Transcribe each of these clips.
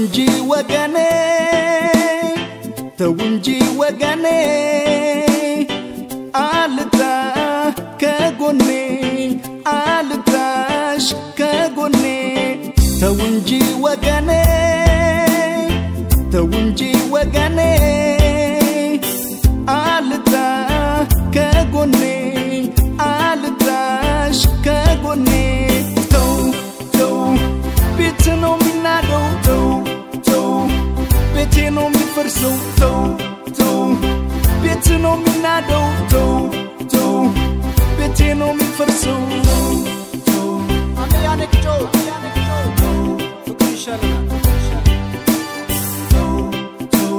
እንጂ ወገኔ ተው እንጂ ወገኔ አልጥራ ከጎኔ አልጥራሽ ከጎኔ ተው እንጂ ወገኔ ተው እንጂ ወገኔ አልጥራ ከጎኔ አልጥራሽ ከጎኔ ተው ተው ቤት ነው የሚናደው ተው ተው ቤቴ ነው የሚፈርሰው ተው ተው ቤት ነው የሚናደው ተው ተው ቤቴ ነው የሚፈርሰው ተው አመያነቅጮ አመያነቅጮ ፍቅር ይሻለናል ተው ተው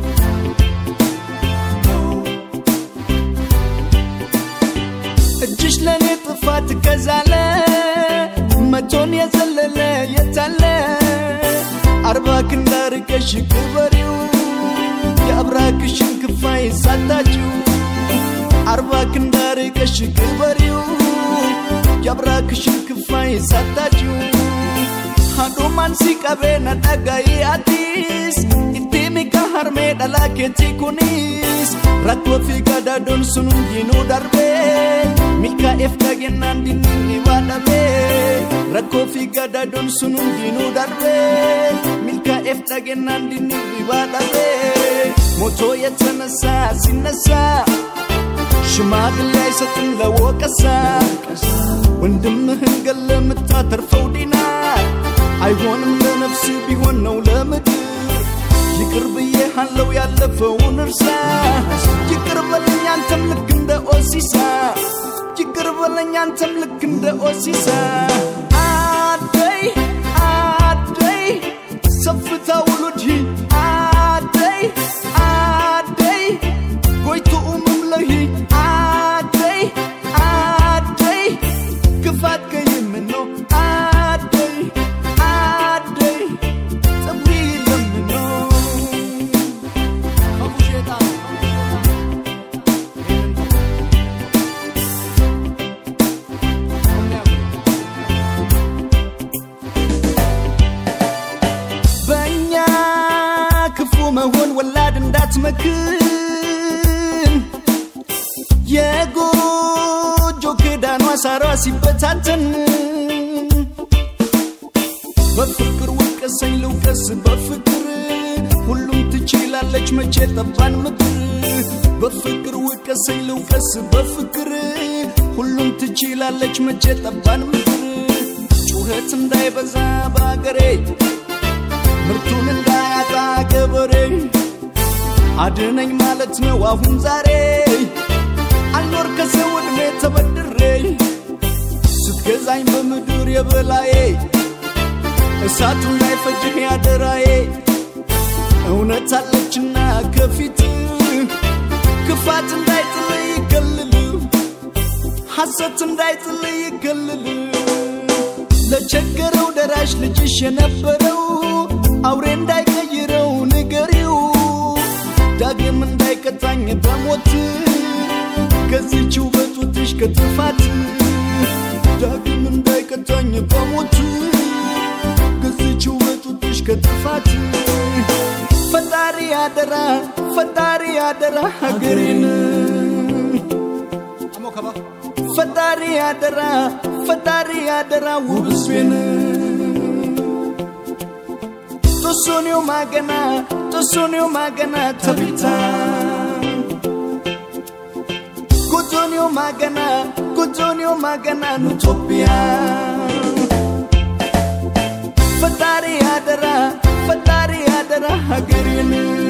እጅሽ ለእኔ ጥፋት ከዛለ መቶን የዘለለ የታለ አርባ ክንድ አርቀሽ ቅበሪው የአብራክሽን ክፋይ ሳታችው አርባ ክንድ አርቀሽ ቅበሪው የአብራክሽን ክፋይ ሳታችው haduman si qabeena dhaga'ee atis ittiimi ka harmee dhalaa keetii kunis rakkoo fi gadaadoon sun hundinuu darbee milkaa'eef dhagennaan dinniin dhibaa dhabee rakkoo fi gadaadoon sun hundinuu darbee milkaa'eef dhagennaan dinniin dhibaa dhabee ሞቶ የተነሳ ሲነሳ ሽማግሌ አይሰጥም ለወቀሳ ወንድምህን ገለ የምታተርፈው ዲናር አይሆንም ለነፍስ ቢሆን ነው ለምድር ይቅር ብዬሃለው ያለፈውን እርሳ ይቅር በለኝ አንተም ልክ እንደ ኦሲሳ ይቅር በለኝ አንተም ልክ እንደ ኦሲሳ አደይ አደይ ሰፍታ ውሉድ አደይ አደይ ጎይቱ ኡምምለሂ አደይ አደይ ክፋት ከይምኖ አደይ አደይ ፀጉሪ ለምኖ ከቡሼታ በእኛ ክፉ መሆን ወላድ እንዳትመክን የጎጆ ክዳኗ ሳሯ ሲበታተን በፍቅር ውቀሰኝ ልውቀስ በፍቅር ሁሉም ትችላለች መቼ ጠባን ምክር በፍቅር ውቀሰኝ ልውቀስ በፍቅር ሁሉም ትችላለች መቼ ጠባን ምክር ጩኸት እንዳይበዛ በአገሬ ምርቱን እንዳያጣ ገበሬ አድነኝ ማለት ነው አሁን ዛሬ አልኖር ከሰው ዕድሜ ተበድሬ ስትገዛኝ በምድር የበላዬ እሳቱ እንዳይፈጅህ ያደራዬ እውነት አለችና ከፊት ክፋት እንዳይጥል ይከልል ሐሰት እንዳይጥል ይከልል ለቸገረው ደራሽ ልጅሽ የነበረው አውሬ እንዳይቀይረው ንገሪው ዳግም እንዳይቀጣኝ በሞት ከዚህች ውበቱትሽ ከጥፋት ዳግም እንዳይቀጣኝ በሞት ከዚህች ውበቱትሽ ከጥፋት ፈጣሪ አደራ ፈጣሪ አደራ ሀገሬን አሞ ከባ ፈጣሪ አደራ ፈጣሪ አደራ ውብስዌን ቶሶኒዮ ማገና ቶሶኒዮ ማገና ተቢታ ጎጆኒዮ ማገና ጎጆኒዮ ማገና ኑቶፒያ ፈጣሪ አደራ ፈጣሪ አደራ ሀገሬን